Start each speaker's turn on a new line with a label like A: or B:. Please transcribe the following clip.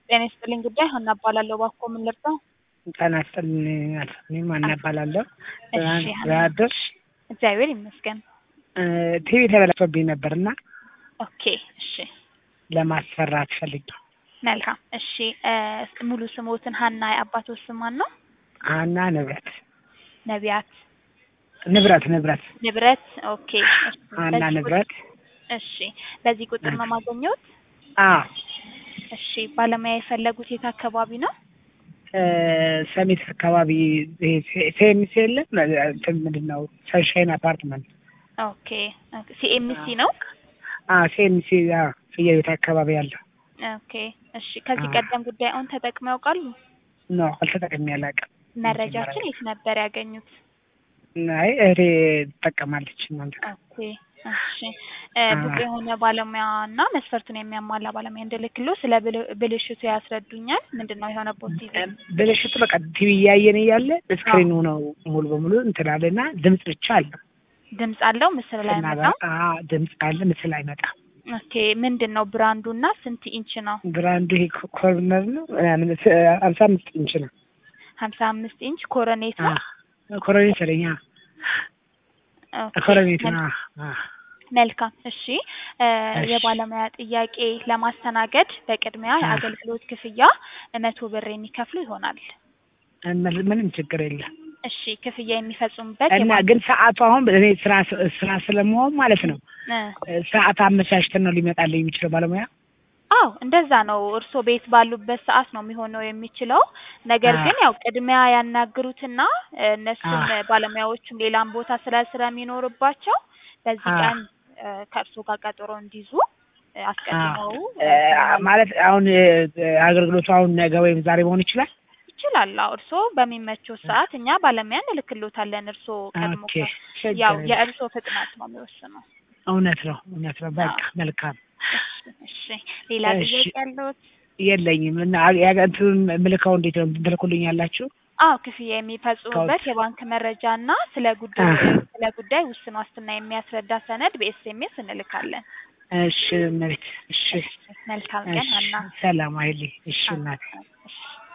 A: ጤና ይስጥልኝ ጉዳይ ሀና እባላለሁ። እባክዎ ምን ልርዳው?
B: ጤና ይስጥልኝ እኔም ሀና እባላለሁ።
A: እሺ ሀና፣
B: ደህና አደርሽ?
A: እግዚአብሔር ይመስገን።
B: ቲቪ ተበላሽቶብኝ ነበር እና
A: ኦኬ እሺ
B: ለማሰራት ፈልጌ
A: መልካም እሺ እ ሙሉ ስሞትን ሀና የአባቶ ስም ማን ነው?
B: ሀና ንብረት
A: ነቢያት
B: ንብረት ንብረት
A: ንብረት ኦኬ እሺ
B: ሀና
A: በዚህ ቁጥ-
B: ንብረት
A: እሺ በዚህ ቁጥር ነው ማገኘት?
B: አ
A: እሺ ባለሙያ የፈለጉት የት አካባቢ ነው?
B: እ ሰሚት አካባቢ ሴሚስ የለም እንትን ምንድን ነው ሰንሻይን አፓርትመንት
A: ኦኬ ሲኤምሲ ነው?
B: አ ሴሚስ አ ፍየል ቤት አካባቢ ያለው
A: ኦኬ እሺ ከዚህ
B: አዎ።
A: ቀደም ጉዳዩን ተጠቅመው ያውቃሉ?
B: ኖ አልተጠቅሜ አላውቅም።
A: መረጃችን የት ነበር ያገኙት?
B: አይ እህቴ ትጠቀማለች እናንተ
A: ኦኬ እሺ እ ብቁ
B: አዎ።
A: የሆነ ባለሙያ እና መስፈርቱን የሚያሟላ ባለሙያ እንድልክሎ ስለ ብል- ብልሽቱ ያስረዱኛል። ምንድን ነው የሆነበት ቲቪ?
B: ብልሽቱ በቃ ቲቪ እያየን እያለ ስክሪኑ ነው ሙሉ በሙሉ እንትን አለና ድምፅ ብቻ አለ
A: ድምፅ አለው ምስል ላይ
B: ስናበራ
A: መጣው።
B: አ ድምፅ አለ ምስል አይመጣም።
A: ኦኬ ምንድን ነው ብራንዱ እና ስንት ኢንች ነው?
B: ብራንዱ ይሄ ኮርነር ነው ምናምን ስ- ሀምሳ አምስት ኢንች ነው።
A: ሀምሳ አምስት ኢንች ኮረኔት ነው።
B: ኮረኔት ሰለኛ
A: ኦኬ፣
B: ኮረኔት
A: መል-
B: ነው። አ
A: መልካም እሺ እ
B: እሺ።
A: የባለሙያ ጥያቄ ለማስተናገድ በቅድሚያ
B: አ።
A: የአገልግሎት ክፍያ መቶ ብር የሚከፍሉ ይሆናል።
B: ምን- ምንም ችግር የለም
A: እሺ ክፍያ የሚፈጽሙበት
B: እና
A: የባንክ-
B: ግን ሰዓቱ አሁን እኔ ስራ ስራ ስለመሆን ማለት ነው
A: እ
B: ሰዓት አመቻችተን ነው ሊመጣልኝ የሚችለው ባለሙያ
A: አዎ እንደዛ ነው። እርስዎ ቤት ባሉበት ሰዓት ነው የሚሆነው የሚችለው። ነገር
B: አ።
A: ግን ያው ቅድሚያ ያናግሩትና እ እነሱም
B: አ።
A: ባለሙያዎቹም ሌላም ቦታ ስለ የሚኖርባቸው በዚህ
B: አ።
A: ቀን እ ከእርስዎ ጋር ቀጠሮ እንዲይዙ እ አስቀድመው
B: እ ማለት አሁን እ አገልግሎቱ አሁን ነገ ወይም ዛሬ መሆን ይችላል።
A: ይችላል። አዎ እርስዎ በሚመቸው ሰዓት እኛ ባለሙያ እንልክሎታለን። እርስዎ ቀድሞ
B: ኦኬ
A: ከ-
B: ችግር
A: ያው
B: የለም።
A: የእርስዎ ፍጥነት ነው የሚወስነው።
B: እውነት ነው እውነት ነው። በቃ
A: አዎ።
B: መልካም
A: እሺ እሺ። ሌላ
B: እሺ።
A: ጥያቄ ያለዎት?
B: የለኝም እና ያ- እንትኑን ምልካው እንዴት ነው ትልኩልኝ ያላችሁ?
A: አዎ ክፍያ የሚፈጽሙበት የባንክ መረጃ እና ስለ ጉዳይ
B: አዎ።
A: ስለ ጉዳይ ውስን ዋስትና የሚያስረዳ ሰነድ በኤስኤምኤስ እንልካለን።
B: እሺ መሬት እሺ
A: መልካም ቀን
B: እሺ
A: ሀና።
B: ሰላም አይልኝ እሺ እናቴ
A: እሺ